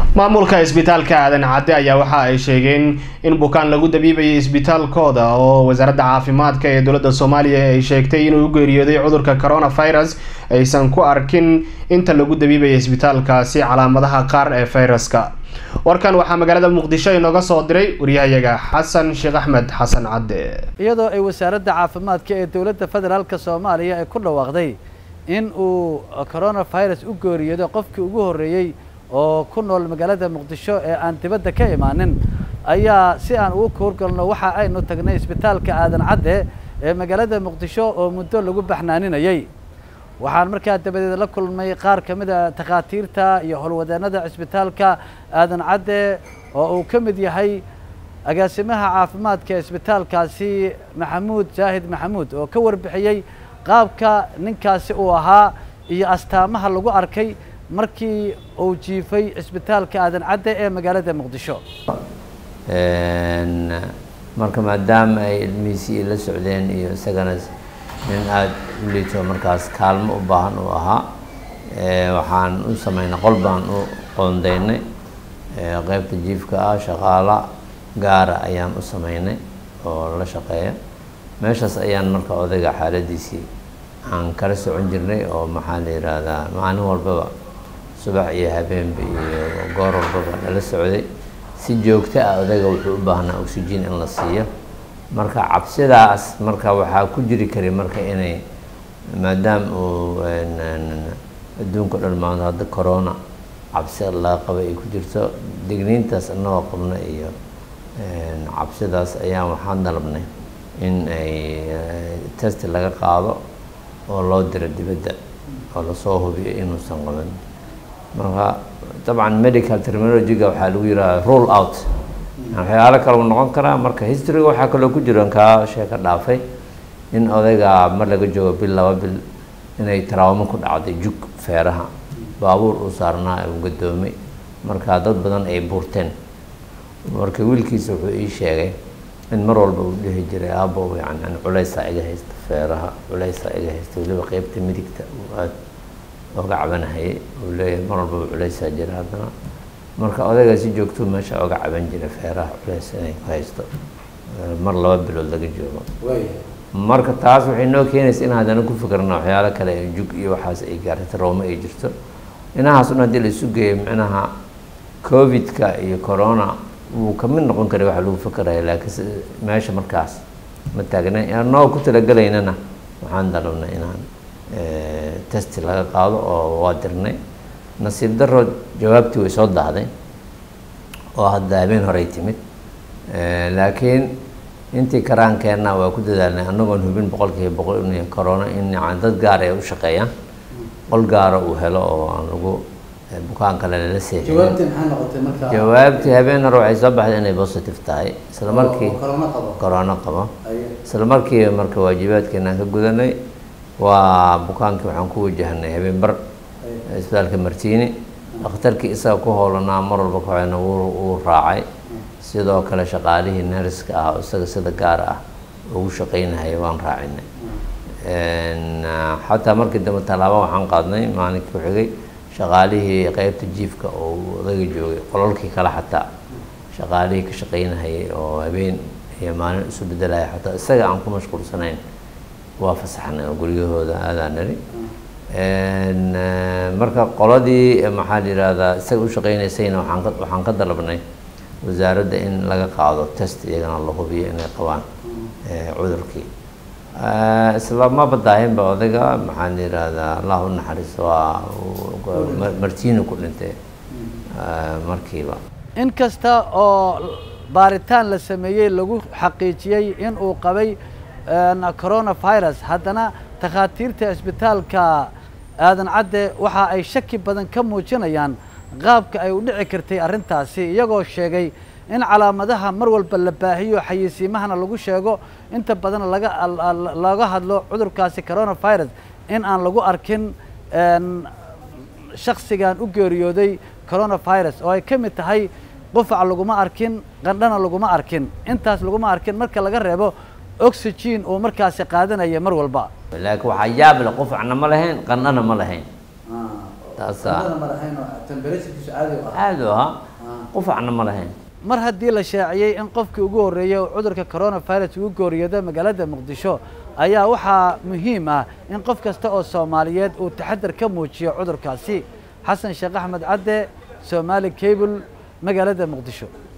maamulka isbitaalka aadan cadde ayaa waxa ay sheegeen in bukaan lagu dabiibayay isbitaalkooda oo wasaaradda caafimaadka ee dowladda soomaaliya ay sheegtay inuu u geeriyooday cudurka coronavirus aysan ku arkin inta lagu dabiibaya isbitaalkaasi calaamadaha qaar ee fayraska warkan waxaa magaalada muqdisho inooga soo diray waryahayaga xasan sheekh axmed xasan cadde iyadoo ay wasaaradda caafimaadka ee dowladda federaalk soomaaliya ay ku dhawaaqday in uu coronavirus u geeriyooday qofkii ugu horreeyey oo ku nool magaalada muqdisho ee aan dibadda ka imaanin ayaa si aan ugu koorgalno waxa aynu tagnay isbitaalka aadan cadde ee magaalada muqdisho oo muddo lagu baxnaaninayay waxaan markaa dabadeed la kulmay qaar ka mid a takhaatiirta iyo howlwadeennada cisbitaalka aadan cadde oo uu ka mid yahay agaasimaha caafimaadka ee isbitaalkaasi maxamuud jaahid maxamuud oo ka warbixiyey qaabka ninkaasi uu ahaa iyo astaamaha lagu arkay markii uu jiifay cisbitaalka aadan cadde ee magaalada muqdisho marka maadaama ay ilmihiisii la socdeen iyo isagana nin aada u liito markaas kaalmo u baahan uu ahaa waxaan u sameynay qol baan u qoondeynay qeybta jiifka ah shaqaala gaara ayaan u sameynay oo la shaqeeya meeshaas ayaan marka odayga xaaladiisii aan kala socon jirnay oo maxaa la yidhaahdaa maalin walbaba subax iyo habeenba iyo goor walbaba nala socday si joogto ah odayga wuxuu u baahnaa oxygen in la siiyo marka cabsidaas marka waxaa ku jiri kari marka inay maadaama uu adduunka dhan maanta hadda corona cabsi laga qaba ay ku jirto digniintaas inagoo qabna iyo cabsidaas ayaan waxaan dalabnay in ay test laga qaado oo loo diro dibadda oo lasoo hubiyo inuusan qaban marka dabcan medical terminologyga waxaa lagu yidhaha rule out waxyaalo kale u noqon karaa marka historyga waxaa kaloo ku jiro kaa sheeka dhaafay in odayga mar laga joogo bil laba bil inay taraawamo ku dhacday jug feeraha baabuur uu saarnaa uu gadoomay marka dad badan ay buurteen marka wiilkiisa wuxuu ii sheegay in mar walba uu dhihi jiray aabo yani culeysaa iga haysta feeraha culeysaa iga haysta weliba qeybta midigta uu aada oga cabanahayay uu leeyahay mar walbaba culeysaa jira haddana marka odaygaa si joogtuu meesha oga caban jira feeraha culeys inay ku haysto mar laba bilood laga joogo marka taas waxay noo keenaysa in haddana ku fikirna waxyaalo kale jug iyo waxaas ay gaartay rooma ay jirto inahaas un haddii la isu geeyo micnaha covid-ka iyo corona wuu kamid noqon karay waxa lagu fikiraya laakiin meesha markaas ma taagna anoo ku talagelaynana waxaan dalabnay inaan testi laga qaado oo waa dirnay nasiib daro jawaabtii way soo dahday oo hadda habeen horey timid laakiin intii karaankeenna waa ku dadaalnay annagoon hubin boqolkiiba boqol in corona in yani dad gaar ay u shaqeeyaan qol gaara uu helo oo aan lagu bukaan kale lala seexin jawaabtii habeen hore waxay soo baxday inay positive tahay isla markii corona qabo isla markii marka waajibaadkeenaan ka gudanay waa bukaankii waxaan ku wajahnay habeen bar isbitaalka martiini dhakhtarkii isaga ku howlanaa mar walba kaxena wuu raacay sidoo kale shaqaalihii neriska ah oo isaga sida gaar ah ugu shaqeynahaya waan raacinay xataa markii dambe tallaabo waxaan qaadnay maalinkii ku xigay shaqaalihii qeybta jiifka oo odayga joogay qolalkii kale xataa shaqaalihii ka shaqeynahayay oo habeen iyo maalin isu bedelaya xataa isaga aan ku mashquulsanayn waa fasaxnay oo guryahooda aadaan nari marka qoladii maxaa la yihahdaa isaga u shaqeynaysayna waxaan ka waxaan ka dalabnay wasaaradda in laga qaado test iyagana la hubiyo inay qabaan cudurkii isla ma badaahinba odayga maxaa la yihahdaa allah u naxariisto waa martiini ku dhintay markiiba in kasta oo baaritaan la sameeyey lagu xaqiijiyey in uu qabay coronavirus haddana takhaatiirta isbitaalka aadan cadde waxa ay shaki badan ka muujinayaan qaabka ay u dhici kartay arrintaasi iyagoo sheegay in calaamadaha mar walba la baahiyo xayeysiimahana lagu sheego inta badan laga laga hadlo cudurkaasi coronavirus in aan lagu arkin shaksigan u geeriyooday coronavirus oo ay ka mid tahay qufac laguma arkin qandhana laguma arkin intaas laguma arkin marka laga reebo oxygen uu markaasi qaadanaya mar walba laakiin waxaa yaab leh qufacna ma lahayn qandhana ma lahayn taasaa ma lahayn oo temperaturekiisu caadi u ahaa aada u ahaa qufacna ma lahayn mar haddii la shaaciyey in qofkii ugu horreeyey uu cudurka coronavirus ugu geeriyoodo magaalada muqdisho ayaa waxaa muhiim ah in qof kasta oo soomaaliyeed uu taxadar ka muujiyo cudurkaasi xasan sheekh axmed cadde soomaali cable magaalada muqdisho